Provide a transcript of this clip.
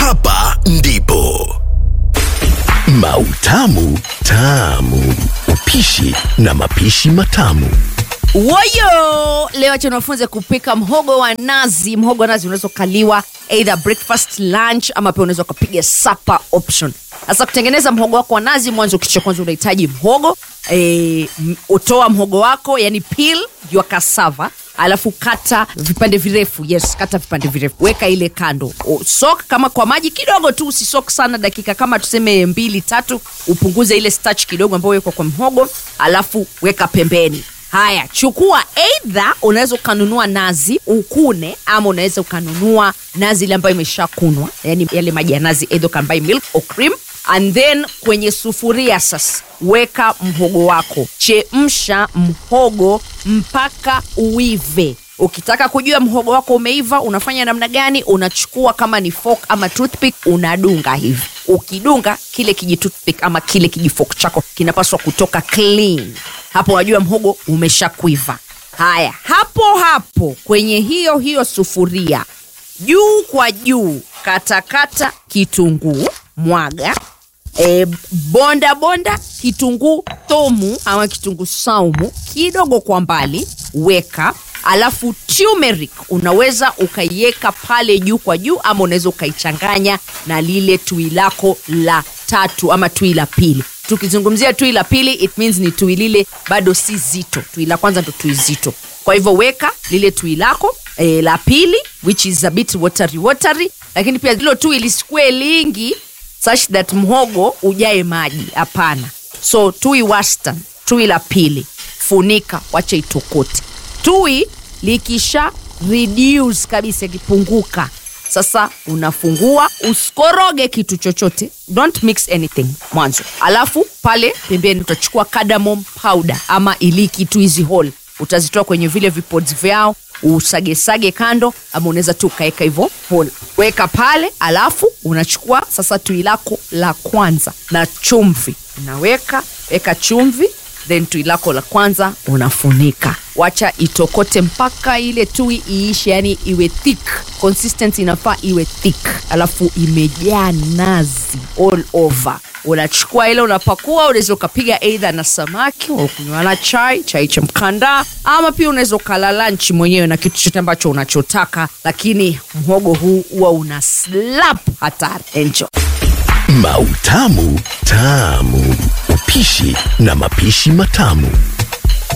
hapa ndipo Mautamu Tamu, upishi na mapishi matamu. Woyo! Leo acha niwafunze kupika mhogo wa nazi. Mhogo wa nazi unaweza ukaliwa either breakfast, lunch ama pia unaweza ukapiga supper option. Sasa kutengeneza mhogo wako wa nazi, mwanzo kitu cha kwanza unahitaji mhogo e, utoa mhogo wako yani peel your cassava alafu kata vipande virefu yes kata vipande virefu weka ile kando O, sok kama kwa maji kidogo tu usisok sana dakika kama tuseme mbili tatu upunguze ile starch kidogo ambayo wekwa kwa mhogo alafu weka pembeni haya chukua eidha unaweza ukanunua nazi ukune ama unaweza ukanunua nazi ile ambayo imeshakunwa yani yale maji ya nazi eidha ukambai milk or cream and then kwenye sufuria sasa weka mhogo wako chemsha mhogo mpaka uive ukitaka kujua mhogo wako umeiva unafanya namna gani unachukua kama ni fork ama toothpick unadunga hivi ukidunga kile kiji toothpick ama kile kijifok chako kinapaswa kutoka clean hapo unajua mhogo umeshakwiva haya hapo hapo kwenye hiyo hiyo sufuria juu kwa juu katakata kitunguu mwaga e, bonda bonda kitunguu thomu ama kitunguu saumu kidogo kwa mbali weka alafu turmeric unaweza ukaiweka pale juu kwa juu ama unaweza ukaichanganya na lile tui lako la tatu ama tui la pili tukizungumzia tui la pili it means ni tui lile bado si zito tui la kwanza ndo tui zito kwa hivyo weka lile tui lako e, la pili which is a bit watery watery lakini pia hilo tui lisikue lingi such that mhogo ujae maji hapana so tui wastan tui la pili funika wacha itokote tui likisha reduce kabisa ikipunguka sasa unafungua usikoroge kitu chochote don't mix anything mwanzo alafu pale pembeni utachukua cardamom powder ama iliki tu hizi whole utazitoa kwenye vile vipods vyao usagesage kando ama unaweza tu ukaweka hivyo whole weka pale alafu unachukua sasa tui lako la kwanza na chumvi unaweka weka chumvi then tui lako la kwanza unafunika wacha itokote mpaka ile tui iishe yani iwe thick consistency inafaa iwe thick alafu imejaa nazi all over unachukua ile unapakua unaweza ukapiga eidha na samaki ukunywa na chai chai cha mkandaa ama pia unaweza ukala lunch mwenyewe na kitu chote ambacho unachotaka lakini mhogo huu huwa una slap hatari enjoy Mautamu Tamu, upishi na mapishi matamu.